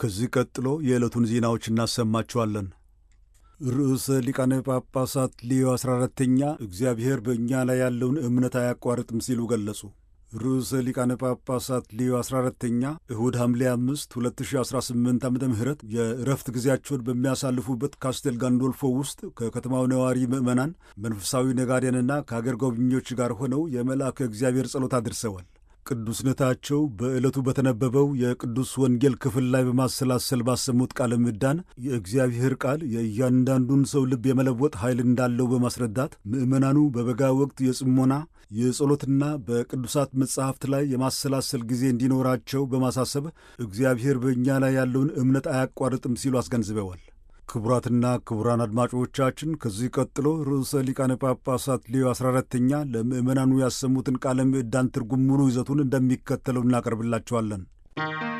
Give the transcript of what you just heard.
ከዚህ ቀጥሎ የዕለቱን ዜናዎች እናሰማችኋለን። ርዕሰ ሊቃነ ጳጳሳት ሊዮ 14ተኛ እግዚአብሔር በእኛ ላይ ያለውን እምነት አያቋርጥም ሲሉ ገለጹ። ርዕሰ ሊቃነ ጳጳሳት ሊዮ 14ተኛ እሁድ ሐምሌ 5 2018 ዓ ም የእረፍት ጊዜያቸውን በሚያሳልፉበት ካስቴል ጋንዶልፎ ውስጥ ከከተማው ነዋሪ ምዕመናን፣ መንፈሳዊ ነጋዴያንና ከአገር ጎብኚዎች ጋር ሆነው የመልአከ እግዚአብሔር ጸሎት አድርሰዋል። ቅዱስነታቸው በዕለቱ በተነበበው የቅዱስ ወንጌል ክፍል ላይ በማሰላሰል ባሰሙት ቃለ ምዕዳን የእግዚአብሔር ቃል የእያንዳንዱን ሰው ልብ የመለወጥ ኃይል እንዳለው በማስረዳት ምዕመናኑ በበጋ ወቅት የጽሞና የጸሎትና በቅዱሳት መጻሕፍት ላይ የማሰላሰል ጊዜ እንዲኖራቸው በማሳሰብ እግዚአብሔር በእኛ ላይ ያለውን እምነት አያቋርጥም ሲሉ አስገንዝበዋል። ክቡራትና ክቡራን አድማጮቻችን ከዚህ ቀጥሎ ርዕሰ ሊቃነ ጳጳሳት ሊዮ 14ተኛ ለምዕመናኑ ያሰሙትን ቃለ ምዕዳን ትርጉም ሙሉ ይዘቱን እንደሚከተለው እናቀርብላችኋለን።